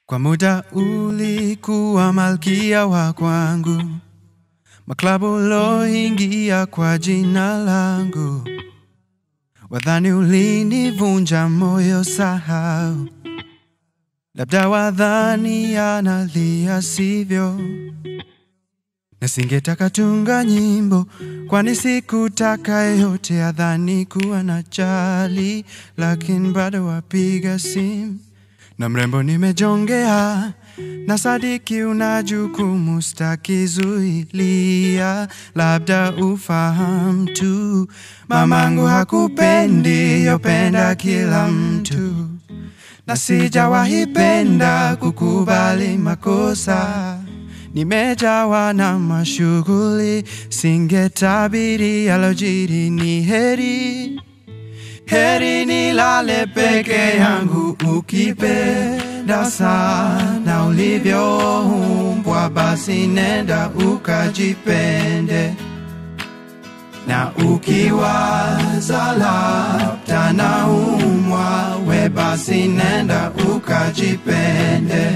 Kwa muda ulikuwa malkia wa kwangu, maklabu uloingia kwa jina langu, wadhani ulinivunja moyo, sahau, labda wadhani analia, sivyo? Na singetaka tunga nyimbo, kwani sikutaka yeyote adhani kuwa na jali, lakini bado wapiga simu na mrembo nimejongea na sadiki, una jukumu, staki zuilia, labda ufahamu tu, mamangu hakupendi, yopenda kila mtu, na sijawahi penda kukubali makosa. Nimejawa na mashughuli, singetabiri yalojiri, ni heri Heri nilale peke yangu, ukipenda sana ulivyoumbwa, basi nenda ukajipende, na ukiwaza labda naumwa, we basi nenda ukajipende.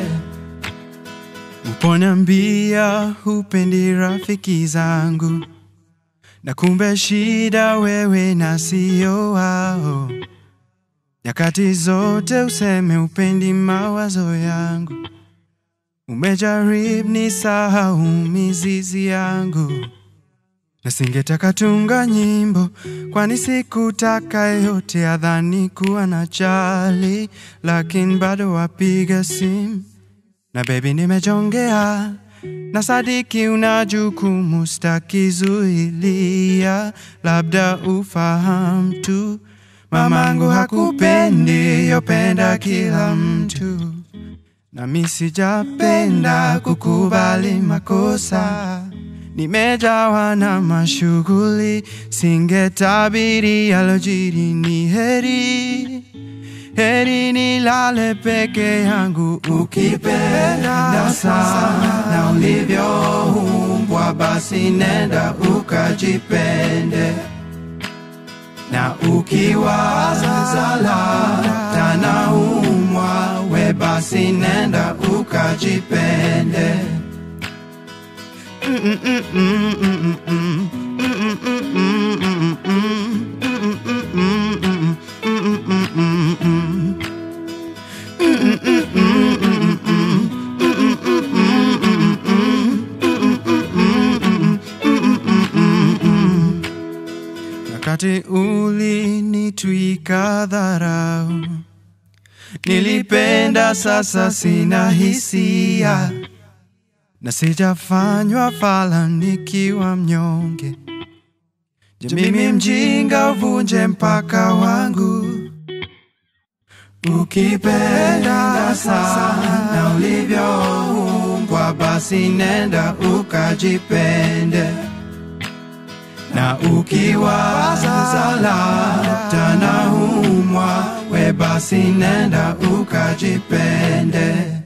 Uponiambia hupendi rafiki zangu na kumbe shida wewe na sio wao. Nyakati zote useme upendi mawazo yangu, umejaribu ni sahau mizizi yangu, na singetaka tunga nyimbo, kwani sikutaka yote adhani kuwa na jali, lakini bado wapiga simu na baby, nimejongea na sadiki, una jukumu, staki zuilia, labda ufahamu tu, mamangu hakupendi, yopenda kila mtu, nami sijapenda kukubali makosa. Nimejawa na mashughuli, singetabiri yalojiri, ni heri heri nilale peke yangu, ukipenda sana ulivyoumbwa, basi nenda ukajipende, na ukiwaza labda naumwa, we basi nenda ukajipende. Mm, mm, mm, mm, mm, mm, mm, mm, mm, mm, mm, mm, mm, mm, mm, mm, mm. Wakati ulinitwika dharau, nilipenda, sasa sina hisia, na sijafanywa fala nikiwa mnyonge. Je, mimi mjinga uvunje mpaka wangu? Ukipenda sana ulivyoumbwa, basi nenda ukajipende, na ukiwaza labda naumwa, we basi nenda ukajipende.